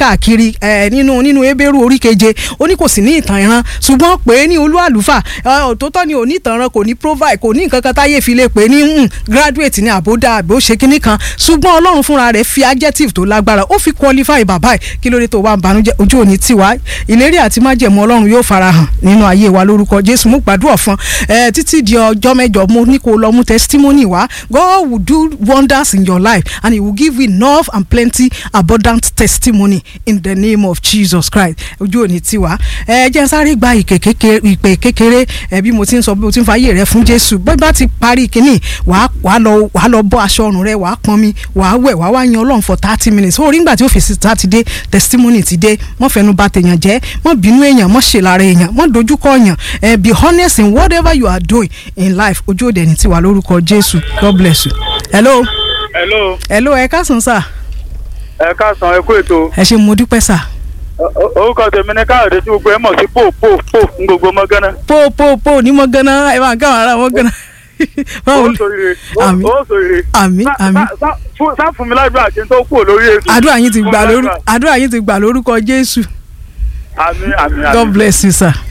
káàkiri nínú nínú ebéèrú orí keje ó ní kò sí ní ìtàn ìran ṣùgbọ́n pé ní olú àlùfà òtótọ́ ni ò ní ìtàn ìran kò ní provide kò ní nǹkan kan táyé fi lè pè ní graduate ní àbódà àbó ṣe kínní kan ṣùgbọ́n ọlọ́run fúnra rẹ̀ fi adjective tó lágbára ó fi qualify bàbá ẹ̀ kí ló dé tó wá ń banújẹ́ ojú òní tiwa ìlérí àti májẹ̀mú ọlọ́run yóò farahàn nínú ayé wa lórúkọ jésù mú gbàdúrà fún ẹ títí di ọjọ́ mẹ́jọ mo ní kó lọ mú testimony wá God will do wonders in your life and he will give you enough and plenty abundant testimony in the name of Jesus Christ ojú òní tiwa ẹ jẹ́ sáré gba ìpè kékeré ẹ bí mo ti ń sọ bí mo ti ń fàyè rẹ fún jésù bó bá ti parí kínní wàá wàá lọ wàá lọ bọ́ aṣọ ọrùn rẹ wàá pọnmi wàá wẹ̀ wàá wá yan ọlọ́run for thirty minutes ó rí ngbà tí ó fi síta ti dé testimony ti dé mọ́ fẹnu bà tèèyàn jẹ́ mọ́ bínú èèyàn mọ́ ṣèlára èèyàn mọ́ dojúkọ èèyàn ẹ be honest in whatever you are doing in life ojú òde ní tiwa lórúkọ jésù god bless you. hello. hello. hello ẹ káàsán sà. ẹ káàsán ẹ kú ètò. ẹ ṣe mo dúpẹ́ sà. orúkọ tèmi ní káyọ̀dé tí gbogbo ẹ mọ̀ sí pò pò pò ń gbogbo mọ́ gánà. pò pò pò ní mọ́ gánà ẹ máa gáwọn ará mọ́ gánà ó sòrire ó sòrire. àmín àmín. sá fún mi ládùúgbò àti tó kú lórí èso. àdúrà yín ti gbà lórúkọ àdúrà yín ti gbà lórúkọ jésù. àmín àmín àmín. god bless you sir.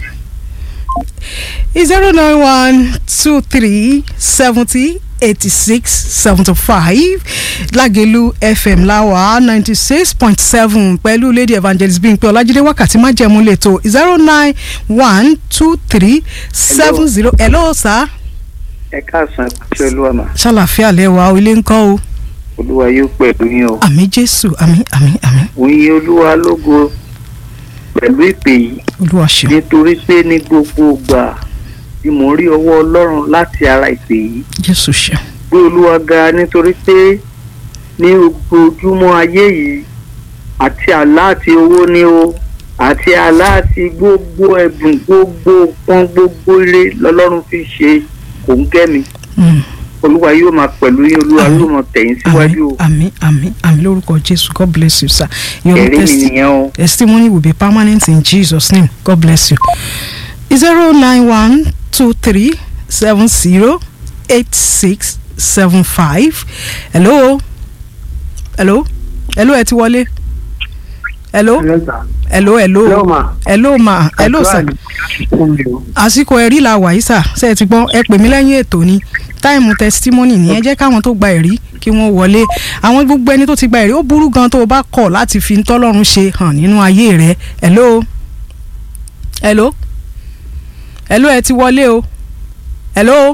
zero nine one two three seventy eighty six seventy five lágẹ̀lú fm láwà ninety six point seven pẹ̀lú lady evangelist bímpé ọlájídé wákàtí májẹ̀mú lẹ́tọ̀ zero nine one two three seven zero hello sir ẹ káàsán ṣe olúwa mà. ṣàlàfíà lẹwà ilé ńkọ́ o. olúwa yóò pẹ̀lú yín o. àmì jésù àmì àmì àmì. òye olúwa lógo pẹ̀lú ìpè yìí. olúwa ṣeun. nítorí pé ní gbogbo ìgbà ni mò ń rí ọwọ́ ọlọ́run láti ara ìpè yìí. jésù ṣeun. gbé olúwa ga nítorí pé ní ojoojúmọ́ ayé yìí àti àlá àti owó ni o àti àlá àti gbogbo ẹ̀bùn gbogbo pọ́n gbogbo ire lọ́lọ́run fi ṣe kò ń kẹ́ mi. olúwa yóò máa pẹ̀lú yín olúwa yóò máa tẹ̀yìn síwájú o. àmín àmín àmín lórúkọ jésù god bless you sir. your ẹ̀rí mi testi nìyẹn o. testimony will be permanent in jesus name god bless you. zero nine one two three seven zero eight six seven five hello hello hello ẹ ti wọlé hello hello hello hello ma hello sir àsìkò ẹ̀rí la wà yìí sà ṣe é ti gbọ́ ẹ pè mí lẹ́yìn ètò ni táìmù testimony ni ẹ jẹ́ káwọn tó gba ẹ̀rí kí wọ́n wọlé àwọn gbogbo ẹni tó ti gba ẹ̀rí ó burú gan tó o bá kọ̀ láti fi tọ́lọ́run ṣe hàn nínú ayé rẹ hello hello hello ẹ ti wọlé o hello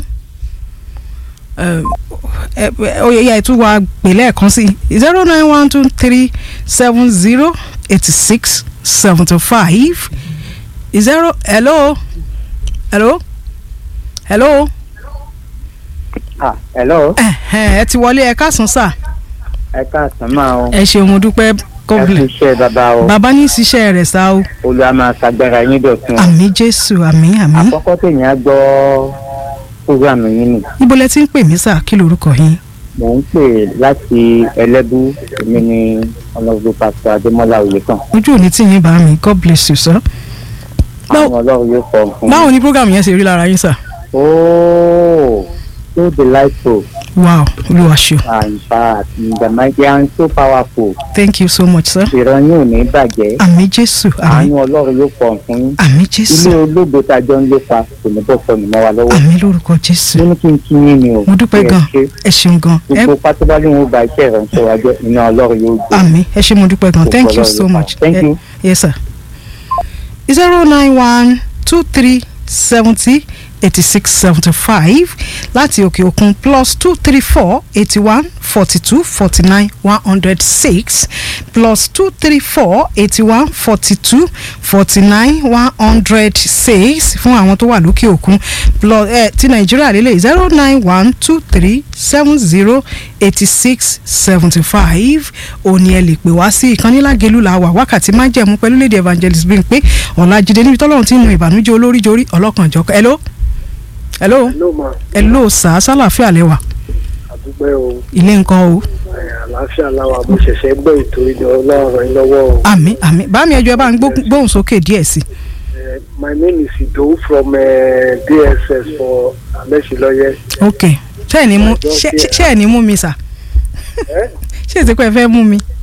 oyè yẹ tún wá pè lẹ́ẹ̀kan sí zero nine one two three seven zero eighty six seventy five zero hello hello hello. ah hello. ẹ ti wọlé ẹ káàsán sà. ẹ káàsán máa o. ẹ ṣeun mo dúpẹ́ ẹ fi kọ́bìlẹ̀. iṣẹ́ bàbá o. bàbá ní ìṣiṣẹ́ rẹ̀ sá o. olúwa máa ṣàgbára yín dọ̀tun. àmì jésù àmì àmì. àkọ́kọ́ tèèyàn gbọ́ fúgàmù yín nì. ibo lẹ ti ń pè mí sà kí lorúkọ yín. mò ń pè láti ẹlẹ́bú èmi ni ọlọ́gbọ́n pásítọ̀ adémọ́lá oyèkàn. ojú òní tí yín bá mi god bless you sir. Báwo- àwọn ọlọ́run yóò fọ fún báwo ni program yẹn ṣe rí lára yín sà. ooo so delightful wow olúwa ṣeun and fast the mighty and so powerful. thank you so much sir. ìran yóò ní bàjẹ́. àmì jésù àmì àánú ọlọ́run yóò pọ̀ fún yín. àmì ilé jésù ológo tá a jọ ń lépa kò ní bọ́ sọnù mọ́ wa lọ́wọ́. àmì lórúkọ jésù mo ní kí n kí yín ni o. mo dúpẹ́ Ẹ gan ṣé. ẹ ṣeun gan ẹ gbogbo pátábálẹ̀ wọn gba iṣẹ́ ìránṣẹ́ wa jẹ́ iná ọlọ́run yóò gbé. àmì ẹ ṣe mo dúpẹ́ gan Gbogbo thank you Ọlọ́run so ló pa. much Thank Eh, you. yes sir zero nine one two three seventy eighty six seventy five láti òkè òkun plus two three four eighty one forty two forty nine one hundred six plus two three four eighty one forty two forty nine one hundred six fún àwọn tó wà lókè òkun plus ẹ ti nàìjíríà lélẹ̀ zero nine one two three seven zero eighty six seventy five òní ẹ lè pè wá sí ìkànnì lágẹ̀lú la wà wákàtí májẹ̀mú pẹ̀lú lédè evangelist Bímpé ọ̀làjídé níbi tọ́lọ́run tí ń nu ìbànújẹ́ olórí jorí ọlọ́kànjọ́ hello hello ló máa hello sà sálàáfíà lẹ́wà àdúgbò o ilé nǹkan o ẹ̀, àlàáfíà làwà mo ṣẹ̀ṣẹ̀ gbọ́ ètò ìjọ ọlọ́run yín lọ́wọ́ o. àmì àmì bá mi ẹjọ́ ẹ bá ń gbó- gbóhùn sókè díẹ̀ sí Eh, my name is Idowu from uh, DSS for Amẹ́sìlọ́yẹ. ok ṣé ẹ̀ ní mú ṣé ṣé- ṣé ẹ̀ ní mú mi sà Eh? ṣé èsì pé ẹ fẹ́ mú mi